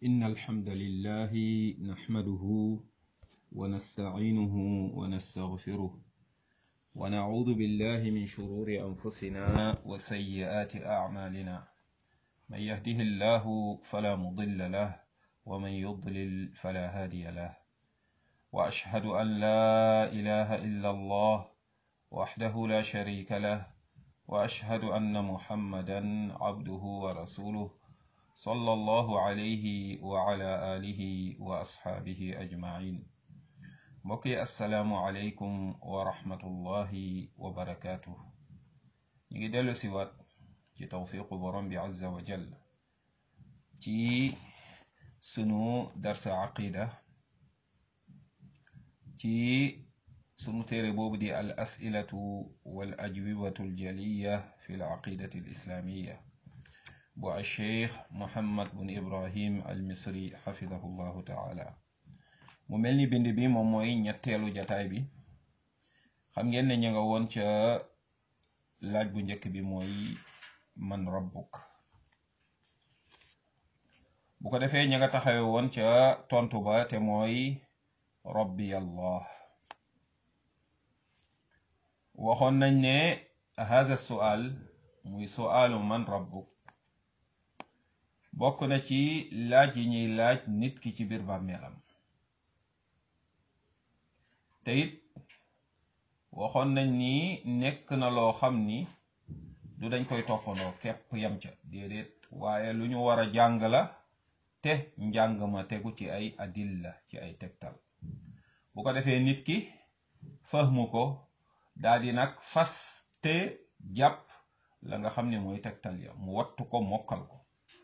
إن الحمد لله نحمده ونستعينه ونستغفره ونعوذ بالله من شرور أنفسنا وسيئات أعمالنا من يهده الله فلا مضل له ومن يضلل فلا هادي له وأشهد أن لا إله إلا الله وحده لا شريك له وأشهد أن محمدا عبده ورسوله صلى الله عليه وعلى آله وأصحابه أجمعين mbokki asalaamualeykum wa rahmatullahi wa barakaatu ñu ngi dellu si waat ci tawfiqu borom bi azza wa jall ci sunu darsa aqida ci sunu téere boobu di al asilatu wal ajwibatu aljaliya fi l aqidati al islamiya bu al cheikh muhammad bun ibrahim al misri xafidahu llahu taala mu mel ni bind bi moom mooy ñetteelu jataay bi xam ngeen ne ña nga woon ca laaj bu njëkk bi mooy man rabbuk bu ko defee ña nga taxawe woon ca tontu ba te mooy rabbi allah waxoon nañ ne haza sual muy sualu man rabbuk bokk na ci laaj yi ñuy laaj nit ki ci biir bàmmeelam te it waxoon nañ ni nekk na loo xam ni du dañ koy toppandoo képp yam ca déedéet waaye lu ñu war a jàng la te njàng ma tegu ci ay adilla ci ay tegtal bu ko defee nit ki fahmu ko daal di nag fas te jàpp la nga xam ne mooy tegtal ya mu wattu ko mokkal ko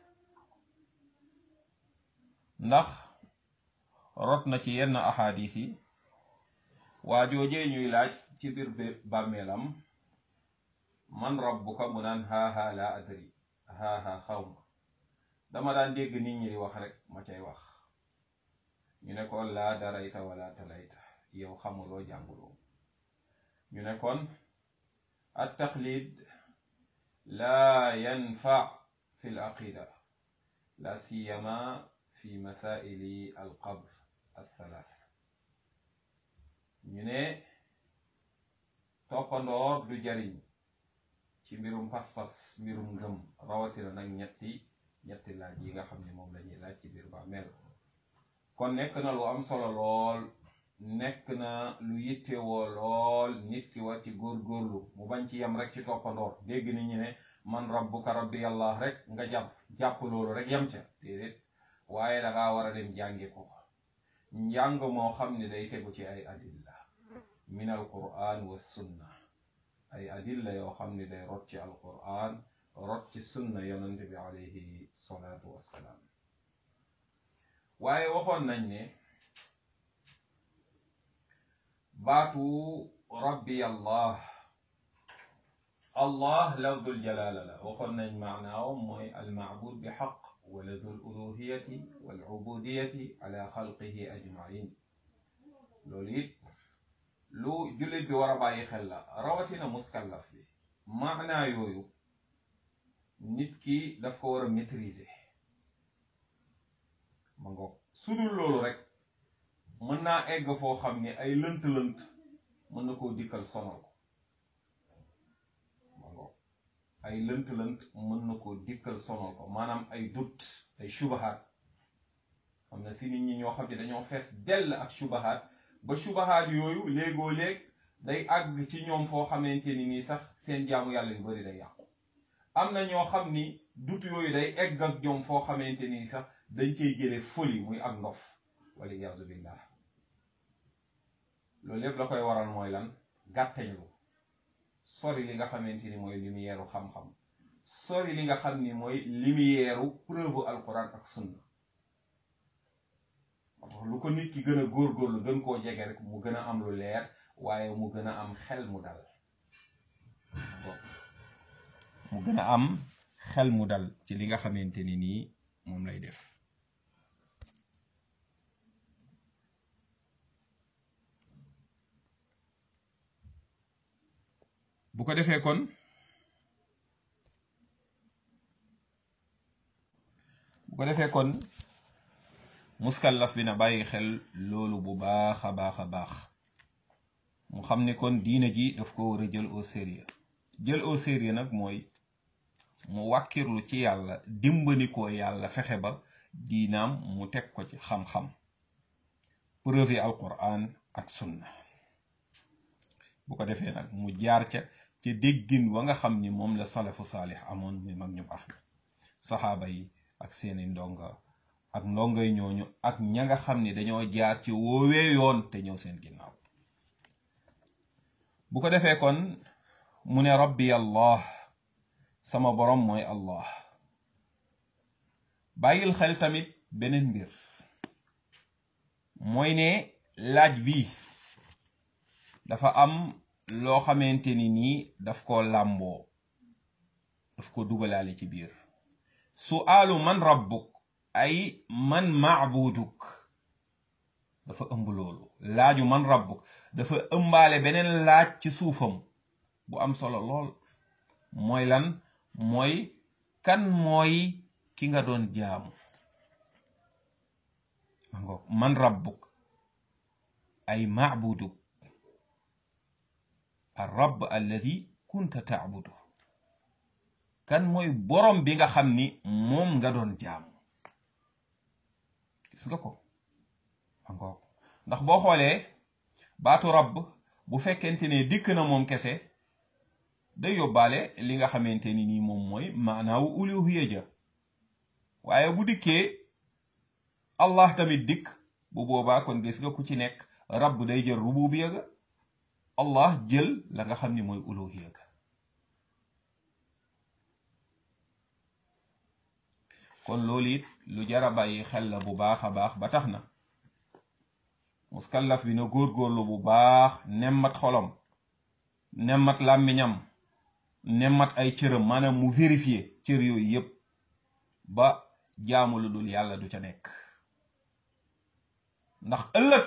ndax rot na ci yenn ahadis yi waa joojee ñuy laaj ci biir bàmmeelam man rabbuka mu naan haha la adri haha xaw ma dama daan dégg nit ñi di wax rek ma cay wax ñu ne kon laa darayta wala talayta yow xamuloo jànguloo ñu ne kon at taqlid laa yanfa fi l aqida la siyama fi masaili al qabr al thalath ñu ne toppandoor du jariñ ci mbirum pas-pas mbirum ngëm rawatina nag ñetti ñetti laaj yi nga xam ne moom lañuy laaj ci biir bàmmeel kon nekk na lu am solo lool nekk na lu yittewoo lool nit ki war ci góorgóorlu mu bañ ci yem rek ci toppandoor dégg ni ñu ne man rabbuka rabbi yàlla rek nga jàpp jàpp loolu rek yem ca déedéet waaye dangaa war a dem jànge ko njàng moo xam ne day tegu ci ay adilla min al quran wa sunna ay adilla yoo xam ne day rot ci al quran rot ci sunna yonante bi alayhi salaatu wassalaam waaye waxoon nañ ne baatu rabbi allah allah lafdul jalaala la waxoon nañ maanaaw mooy al maabud bi xaq wala dul uluhiyati wal ubudiyati ala xalqihi ajmain loolu it lu jullit bi war a bàyyi xel la rawatina muskallaf bi maanaa yooyu nit ki daf ko war a maîtriser ma ngoog su dul loolu rek mën naa egg foo xam ne ay lënt-lënt mën na koo dikkal sonal ko ma ngoog ay lënt-lënt mën na koo dikkal sonal ko maanaam ay dut ay shubahaat xam na si nit ñi ñoo xam ne dañoo fees dell ak shubahaat ba shubahaat yooyu léegoo léeg day àgg ci ñoom foo xamante ni nii sax seen jaamu yàlla yu bari day yàqu am na ñoo xam ni dut yooyu day egg ak ñoom foo xamante ni sax dañ cey jële folie muy ak ndof wala iyaazu billah loolu lépp la koy waral mooy lan gàtteñlu sori li nga xamante ni mooy lumière xam-xam sori li nga xam ni mooy lumière preuve alquran ak sunna lu ko nit ki gën a góorgóorlu gën koo jege rek mu gën a am lu leer waaye mu gën a am xel mu dal mu gën a am xel mu dal ci li nga xamante ni nii moom lay def bu ko defee kon bu ko defee kon muskallaf bi na bàyyi xel loolu bu baax a baax a baax mu xam ne kon diine ji daf ko war a jël au sérieux jël au sérieux nag mooy mu wàkkirlu ci yàlla dimbali ko yàlla fexe ba diinaam mu teg ko ci xam-xam preuve alquran ak sunna bu ko defee nag mu jaar ca ca déggin wa nga xam ni moom la salafu saalix amoon muy mag ñu baax saxaaba yi ak seeni ndonga ak ndongay ñooñu ak ña nga xam ni dañoo jaar ci woowee yoon te ñëw seen ginnaaw bu ko defee kon mu ne rabbi allah sama borom mooy allah bàyyil xel tamit beneen mbir mooy ne laaj bi dafa am loo xamante ni nii daf ko làmboo daf ko dugalaale ci biir su'aalu man rabbuk ay man maabuduk dafa ëmb loolu laaju man rabbuk dafa ëmbaale beneen laaj ci suufam bu am solo lool mooy lan mooy kan mooy ki nga doon jaamu mangoog man rabbuk ay maabuduk ar rabb alladi kunta taabudu kan mooy borom bi nga xam ni moom nga doon jaamu gis nga ko mangoog ndax boo xoolee baatu rabb bu fekkente ne dikk na moom kese day yóbbaale li nga xamante ni nii moom mooy maanaawu uluhiya ja waaye bu dikkee allah tamit dikk bu boobaa kon gis nga ku ci nekk rabb day jël rububiya ga allah jël la nga xam ni mooy uluhiya ga kon loolu it lu jara bàyyi xel la bu baax a baax ba tax na muskallaf bi na góorgóorlu bu baax nemmat xolom nemmat làmmiñam nemmat ay cëram maanaam mu vérifier cër yooyu yépp ba jaamu lu dul yàlla du ca nekk ndax ëllëg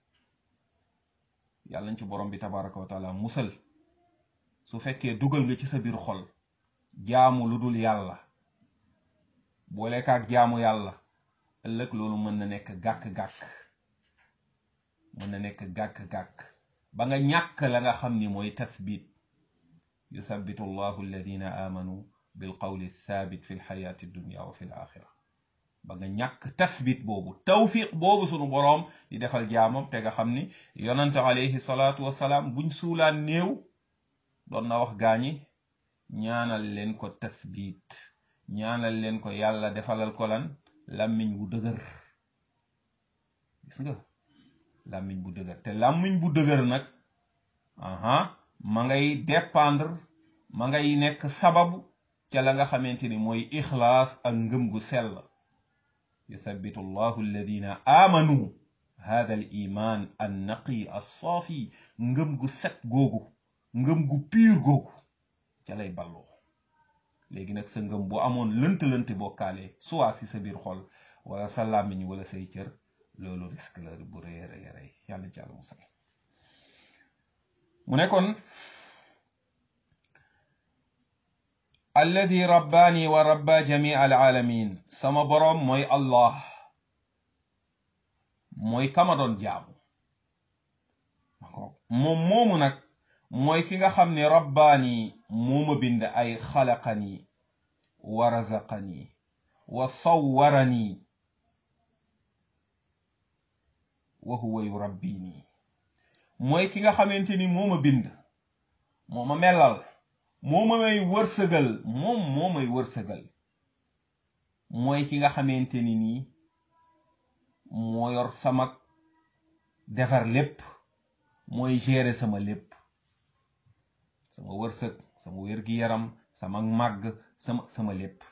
yàlla nañ ci borom bi tabaraka wa taala musal su fekkee dugal nga ci sa biir xol jaamu lu dul yàlla boole kaak jaamu yàlla ëllëg loolu mën na nekk gàkk-gàkk mën na nekk gàkk-gàkk ba nga ñàkk la nga xam ni mooy tathbit yuthabitu allahu alladina amanu bil qawli thabit fi lxayaati dunya wa fi l axira ba nga ñàkk tathbit boobu tawfiq boobu sunu boroom di defal jaamam te nga xam ni yonante alayhi salaatu wasalaam buñ suulaan néew doon na wax gaañi ñaanal leen ko tathbit ñaanal leen ko yàlla defalal ko lan làmmiñ bu dëgër gis nga làmmiñ bu dëgër te làmmiñ bu dëgër nag aha ma ngay dépendre ma ngay nekk sababu ca la nga xamante ni mooy ixlaas ak ngëm gu sell yuthabitu allahu alladina amanu hada al iman an naqi assaafi ngëm gu set googu ngëm gu piir googu ca lay balloo léegi nag sa ngëm bu amoon lënt-lënt bokkaale soit si sa biir xol wala sa làmmiñ wala say cër loolu risque la bu rëy rëy rëy yàlla ci àlla musal mu ne kon alladi rabbaani wa rabba jamii al alamin sama boroom mooy allah mooy kama doon jaamu moom moomu nag mooy ki nga xam ne rabbaani mooma bind ay xalaqani wa razaqani wa sawwarani wa huwa yurabbini mooy ki nga xamante ni mooma bind mooma melal mooma may wërsëgal moom moo may wërsëgal mooy ki nga xamante ni nii moo yor sama defar lépp mooy gérer sama lépp sama wërsëg sama wér-gi-yaram sama màgg sama sama lépp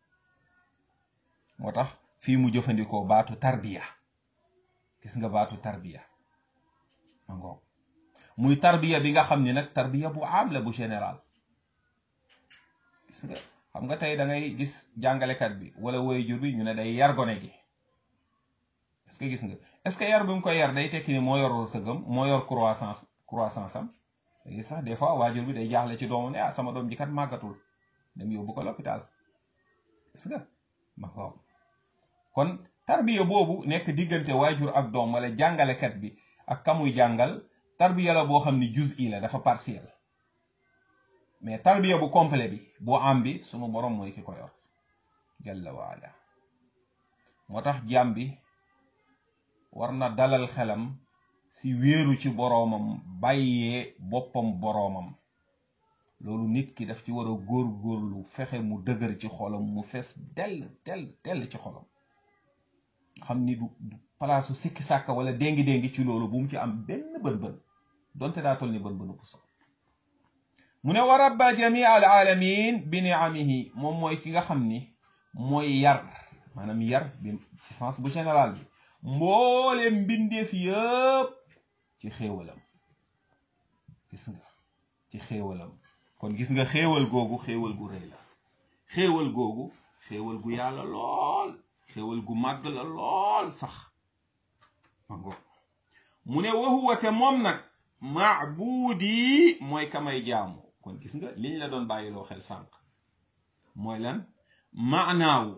moo tax fii mu jëfandikoo baatu tarbiya gis nga baatu tarbiya ma ngoog muy tarbiya bi nga xam ni nag tarbiya bu am la bu général gis nga xam nga tey da ngay gis jàngalekat bi wala waajur bi ñu ne day yar gone gi est-ce que gis nga est-ce que yar bi mu koy yar day tekki ni moo yor wërsëgam moo yor croissance croissance am léegi sax des fois waajur bi day jaaxle ci doomu ne ah sama doom ji kat màggatul dem yóbbu ko l'hôpital gis nga ma ngoog kon tarbiya boobu nekk diggante waajur ak doom wala jàngalekat bi ak kamuy jàngal tarbiya la boo xam ni juz'i la dafa partiel mais tarbiya bu complet bi bu am bi sunu borom mooy ki ko yor jalla waala moo tax jaam bi war na dalal xelam si wéeru ci boroomam bàyyee boppam boroomam loolu nit ki daf ci war a góor-góorlu fexe mu dëgër ci xolam mu fees dell dell dell ci xolam xam ni du du palaasu sikki sàkka wala déngi-déngi ci loolu bu mu ci am benn bën-bën donte daa toll ni bën-bënu puso mu ne wa rabba jamii al alamin bi niamihi moom mooy ki nga xam ni mooy yar maanaam yar bi ci sens bu général bi mboole mbindeef yëpp ci xéewalam gis nga ci xéewalam kon gis nga xéewal googu xéewal gu rëy la xéewal googu xéewal gu yàlla lool xéewal gu màgg la lool sax mango mu ne wahuwa te moom nag maabuudi mooy kamay jaamu kon gis nga liñ la doon bàyyiloo xel sànq mooy lan maanaawu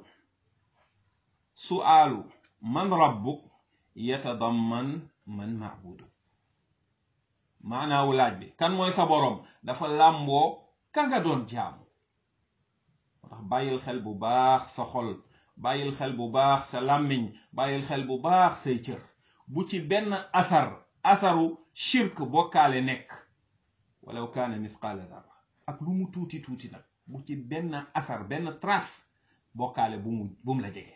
suaalu man rabbuk yatadamman man maabudu maanaawu laaj bi kan mooy sa boroom dafa làmboo ka nga doon jaamu moo tax bàyyil xel bu baax sa xol bàyyil xel bu baax sa làmmiñ bàyyil xel bu baax say cër bu ci benn asar asaru shirk bokkaale nekk walaw kaana mithqaala dara ak lu mu tuuti tuuti nag bu ci benn asar benn trace bokkaale bu mu bu mu la jege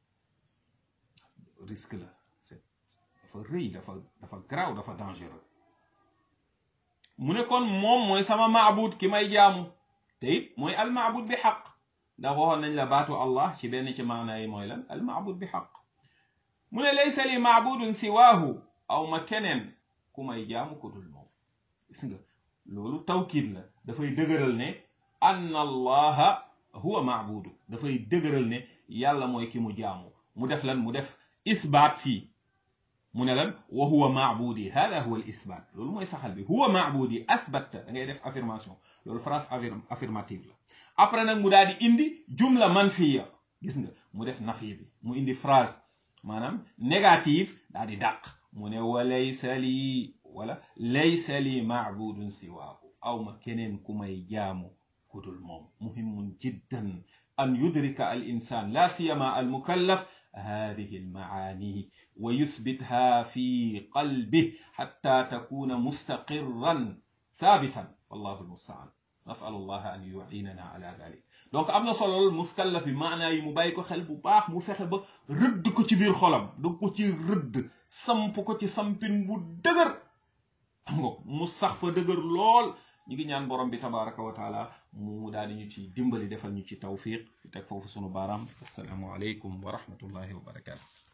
risque la c'est dafa rëy dafa dafa garaaw dafa dangereux mu ne kon moom mooy sama maabud ki may jaamu te it mooy al maabud bi xaq ndax waxoon nañ la baatu allah ci benn ci maana yi mooy lan al maabud bi xaq mu ne laysa li maabudun siwaahu aw ma keneen ku may jaamu ku dul moom gis nga loolu tawkiid la dafay dëgëral ne anna allaha huwa maabudu dafay dëgëral ne yàlla mooy ki mu jaamu mu def lan mu def isbaat fii mu ne lan wa huwa maabudi hada huwa al isbaat loolu mooy saxal bi huwa maabudi asbatta da ngay def affirmation loolu phrase affirmative la après nag mu daal di indi jumla manfiya gis nga mu def nafi bi mu indi phrase maanaam négative daal di dàq mu ne wa laysa lii wala laysa lii maabudun siwaahu aw ma keneen ku may jaamu kudul moom muhimun jiddan an yudrika al insan la siyama al mukallaf هذه المعاني ويثبتها في قلبه حتى تكون مستقرا ثابتا والله المستعان نسأل الله أن يعيننا على ذلك donc am na solo muskallaf bi maanaa yi mu bàyyi ko xel bu baax mu fexe ba rëdd ko ci biir xolam da ko ci rëdd samp ko ci sampin bu dëgër xam nga mu sax fa dëgër lool ñu ngi ñaan borom bi tabaraka wa taala mu daal di ñu ci dimbali defal ñu ci tawfiq fi teg foofu sunu baaraam assalaamu aleykum wa rahmatullahi wa barakatu